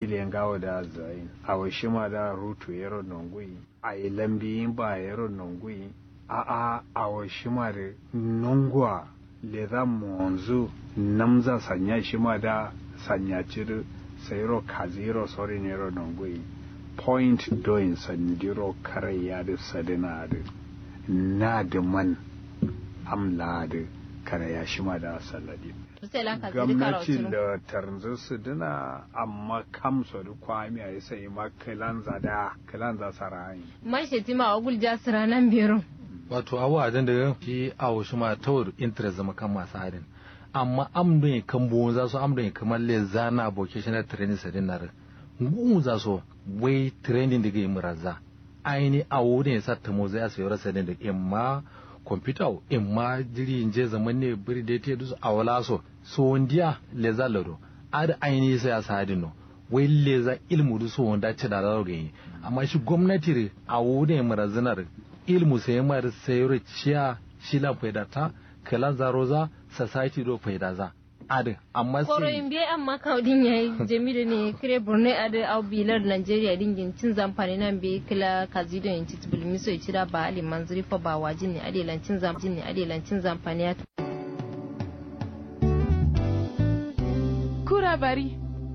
kiliyan gawo da zai a washima da rutu yaro nongui a yi lambi ba yaro nongui a a a washima da nongwa le za monzu namza sanya shima da sanya ciri sayro kaziro sori nero nongui point doin sandiro kare ya da sadina da na da man amla da kare ya shima da saladi gwamnatin da tarzan su dina amma kamsa da kwami a sai ma kilanza da kilanza sarayi man shi tima a gulja sira nan biyar wato awa adan da shi awo shi ma tawar interest zama kan masu harin amma amdon ya kan buwun za su amdon ya kamar le zana vocational training sadin na ngun za su wai training da ga yi muraza aini awo ne ya sa ta mo zai asayar sadin da imma kwamfuta in ma jiri in je zaman ne biri da te dusu a wala so so wondiya le za lado ad aini sai a sadin no wai le za ilmu du so wanda ce da rawo gani amma shi gwamnati a wune marazinar ilmu sai mar sayar ciya shi la faida ta kala za roza society do faida za ad amma koro in biye amma kaudin yayi jamilu ne kire borne ad au bilar nigeria dingin cin zamfani nan be kila kazido yin titbul miso ci da ba ali manzuri fa ba wajin ne ade lancin zamfani ne ade lancin zamfani ya kura bari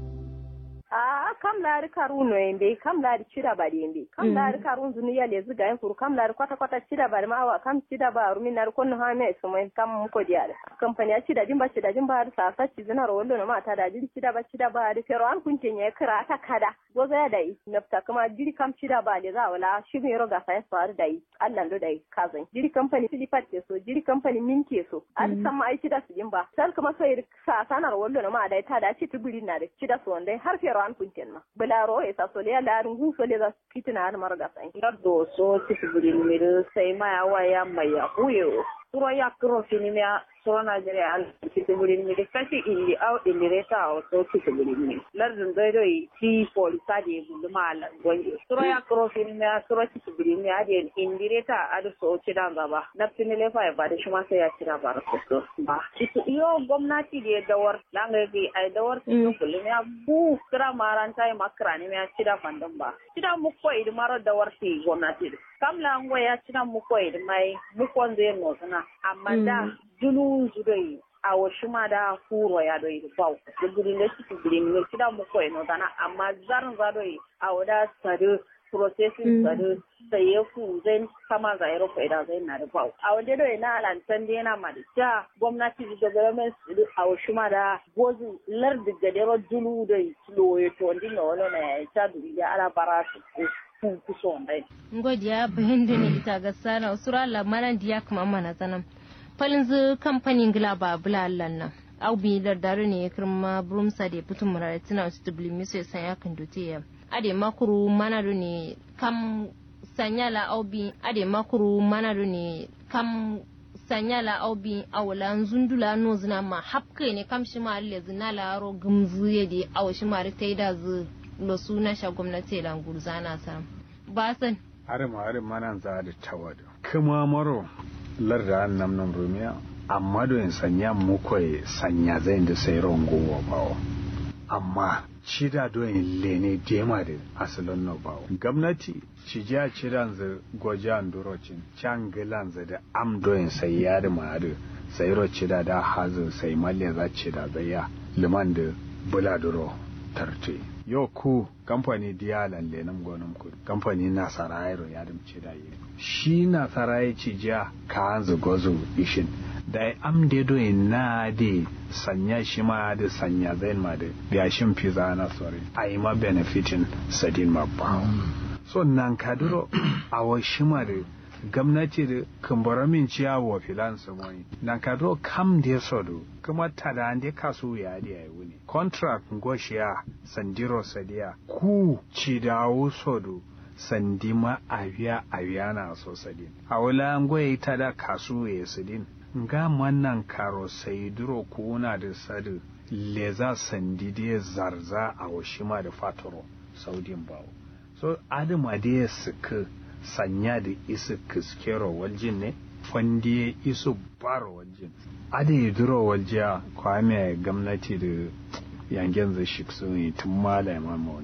a kam laari karuno yembe kam laari cidabari yembe kam laari karun zuniya le ziga yen kuru kam laari kwata kwata cidabari ma awa kam cidaba rumi nar konno ha me sumo kam muko diare kampani a cida jimba cida jimba har sa sa cizina ro wollo no ma ta da jiri cidaba cidaba har fero an kunte nya kira ta kada goza ya dai nafta kuma jiri kam cidaba le za wala shi me ro ga sa so har dai Allah ndo dai kazan jiri kampani silipat ke so jiri kampani min ke so an san ma ai cida su jimba sal kuma so sa sanar wollo no ma dai ta da ci tuburi na da cida so dai har fero an kunten ma bularo e sa sole ala rungu sole za fitina har marga sai do so sisi bulin miru sai ma ya waya mai ya huyo suro ya kuro fini mea suro Nigeria al sisi bulin miru kashi indi au ilireta au so sisi bulin miru lardin zai doi ti polisa de bulu ma ala gwange suro ya kuro fini mea suro sisi bulin miru adi indireta adu so cidan gaba na fini lefa ya bada shi ma sai ya cira ba rasu ba iyo gwamnati da ya dawar langa ga ai dawar su bulin ya bu kira maranta ya makara ne ya cida fandan ba cida mu ko idi maro dawar ti gwamnati kam la ngo ya cida mu ko idi mai mu ko zai no sana amma da dunu zudai a wasu ma da huro ya doi bau da gudun da ciki gudun ne cida mu ko no sana amma zarin za doi a wada sadu processing sadu sai ya ku zai kama za ya rufe da zai na da bau a wanda doi na lantan da yana ma da ja gwamnati da government a wasu ma da gozu lardi gadero dulu da loye to ndi na wani na ya ta duniya ala bara su kun kuso wanda ngodiya bayan da ne ita ga sana usura lamaran diya kuma mana sanan falin zu kamfanin gila ba bulallan nan au bi da dare ne kirma brumsa da fitin murare tana wasu dubli miso ya sanya kan dote ya ade makuru mana ne kam sanyala au bi ade makuru mana ne kam sanyala au bi awla zundula no zina ma hapkai ne kam shi ma alle zina la ro gumzu ye di aw shi ma ta da zu lo suna sha gwamnati la ngurzana sa ba san are ma are manan za da tawado kuma maro larda nam nam rumiya amma do in sanya mu koy sanya zai da sai rongo wa bawo amma cida do in lene dema da asalin no bawo gwamnati ci ja cidan za gojan durocin can gilan za da am do in sai yari ma da sai ro cida da hazin sai malle za cida zaya liman da buladuro tarte yo ku kamfani diyalan lenan gonan ku kamfani na sarayro ya dimce da yi shi na sarayi ci ja ka hanzu gozo ishin da am de do na de sanya shi ma da sanya zain ma da ya shin fiza na sore ai ma benefitin sadin ma ba so nan kaduro a wa shi ma da gwamnati da kumbura min ciya wa filan su mai nan kaduro kam da sodo kuma tada ande kasu ya da yayi wuni contract ngoshiya sandiro sadiya ku ci dawo sodo sandima aviya aviya na so sadin a wala ngoye tada kasu ya sadin nga mannan karo sai duro kuna da sadu leza sandide zarza a washima da fatoro saudin bawo so adama da ya suka sanya da isu kiskero waljin ne fandiye isu baro waljin ada yi duro waljiya kwame gwamnati da yangen zai shi sun yi tun malama